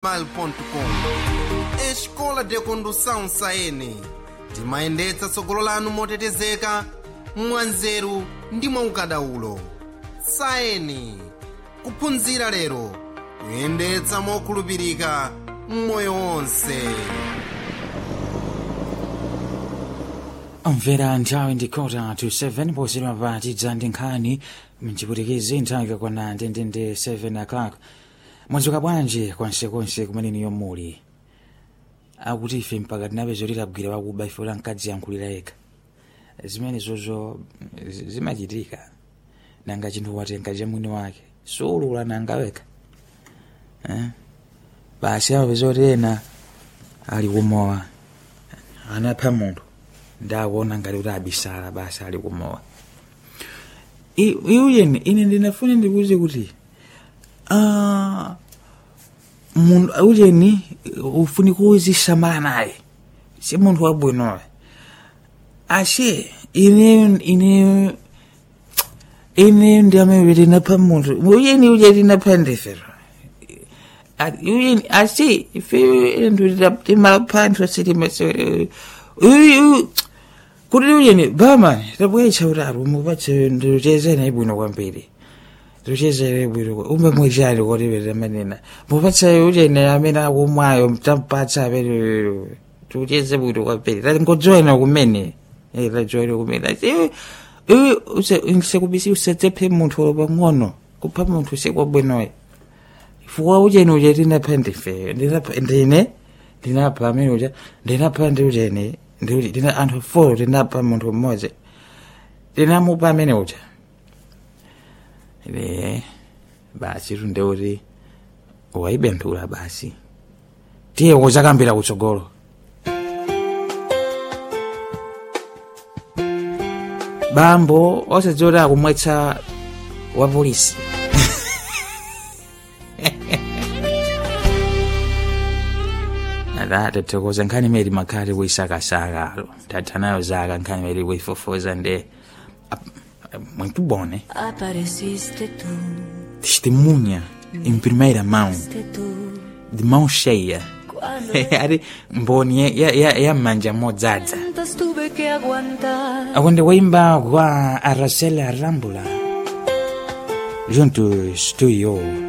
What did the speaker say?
mal.com escola de condução saene timayendetsa tsogolo lanu motetezeka mwanzeru ndi mwaukadaulo saeni kuphunzira lero kuyendetsa mokhulupirika mmoyo wonse omvera nthawi ndi kota to 7 posera patidza ndi nkhani mchiputikezi nthawi ikakwana ndendende 7 o'clock mwadzuka bwanji konsekonse kumeneniyo muli akuti ife mpaka tinapeza kuti tagwira wakuba ife kuti mkadzi yankhulira yekha zimene zozo zi- zimachitika nanga chinthu watenga cha mwini wake suulula nanga wekha eh? basi amapeza kuti ena ali kumowa anapha munthu ndakuona ngati kuti abisala basi ali kumowa I- iuyeni ine ndinafuna ndikuze kuti ah, munthu aujeni ufuni kuzisamala naye si munthu wabwinowe ashe ine ine ine ndiamene tinapha munthu ujeni uje tinapha ndifero uyini asi ife ndu timaphanthwa sitimase kuti uyini bama tabwecha utatu mupatse ndiluchezene ibwino kwambiri luchezere ibwino umbe mwechali kuti vitamanena mupatse uchene amene akumwayo tampatsa amene tucheze bwino kwambiri tatingojoyina kumene Eh, tajoyina kumene asi sekubisi usetsephe munthu pang'ono kupha munthu sikwabwinoyo fuwa ucheni uche tinapha ndife ndinapha ndine ndinapha amene ucha ndinapha ndi ucheni ndi uche ndina anthu four tinapha munthu mmodzi ndinamupa amene ucha ine basi tunde kuti waibenthula basi tiye kuchakambira kutsogolo bambo osadziwa kuti akumwetsa wa polisi ada tathokoza nkhani imene makhali kuisakasakalo tatha nayo zaka nkhani imene kuifofoza nde ap- muito bom né Apareciste tú, testemunha em primeira mão fuiste tú, de mão cheia cuando ari mboni ya- ya- ya- yamanja modzadza tantas tuve que aguantar. akwende kuimba kwa aracela rambula juntos tu e eu